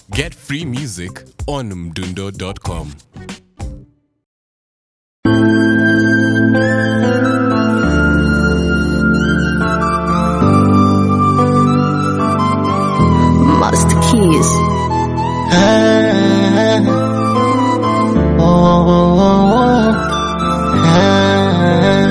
Get free music on mdundo.com. Master Keys. Ah, oh, oh, oh, oh. Ah,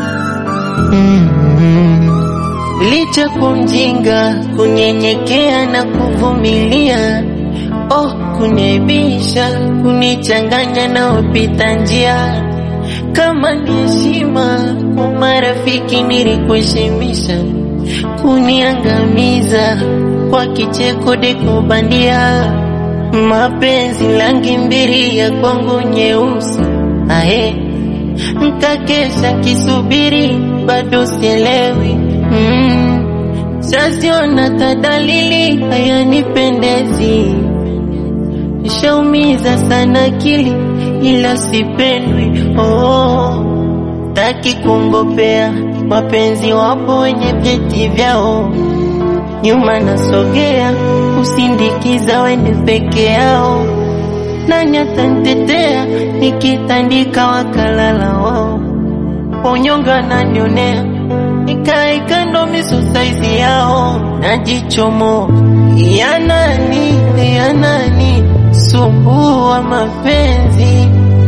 mm. Licha kumjinga, kunyenyekea na kuvumilia, oh, kuniaibisha, kunichanganya na wapita njia. Kama ni heshima kwa marafiki nilikuheshimisha, kuniangamiza kwa kicheko deko bandia, mapenzi rangi mbili ya kwangu nyeusi, ahe nkakesha kisubiri, bado sielewi mm. Shaziona tadalili hayanipendezi, shaumiza sana akili ila sipendwi oh. Taki kuongopea mapenzi, wapo wenye vyeti vyao, nyuma nasogea kusindikiza wende peke yao, nani atanitetea nikitandika wakalala wao, wanyonga nanionea nikae kando miso saizi yao, najichomo ya nani ya nani sumbua mapenzi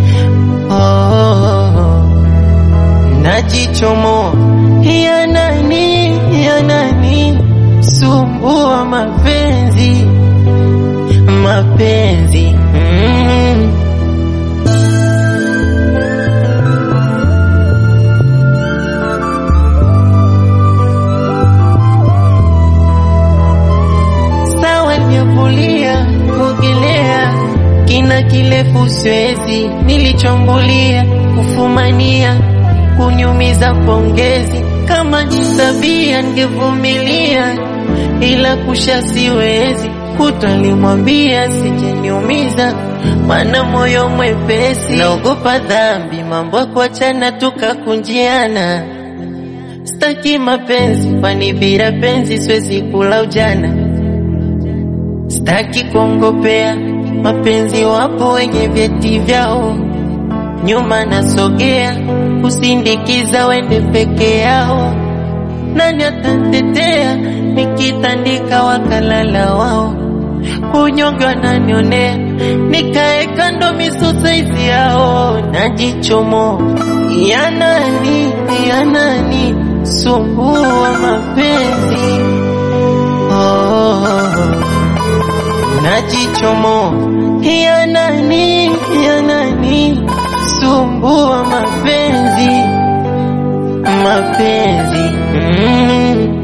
oh, najichomo ya nani ya nani sumbua mapenzi mapenzi mm. sawa nyavulia kuogelea kina kirefu siwezi, nilichombulia kufumania kunyumiza pongezi, kama ni tabia ningevumilia, ila kusha siwezi kutalimwambia sijeniumiza, mana moyo mwepesi, naogopa dhambi, mambo ya kuachana tukakunjiana, staki mapenzi, kwani bila penzi siwezi kula ujana Sitaki kuongopea mapenzi, wapo wenye vyeti vyao, nyuma nasogea kusindikiza wende peke yao, nani atantetea nikitandika wakalala wao, kunyonge wananionea nikae kando miso saizi yao, najichomo ya nani ya nani sumbua mapenzi oh. Najichomo ya nani ya nani sumbua mapenzi mapenzi mm.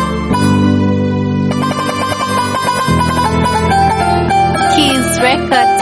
Keys Records.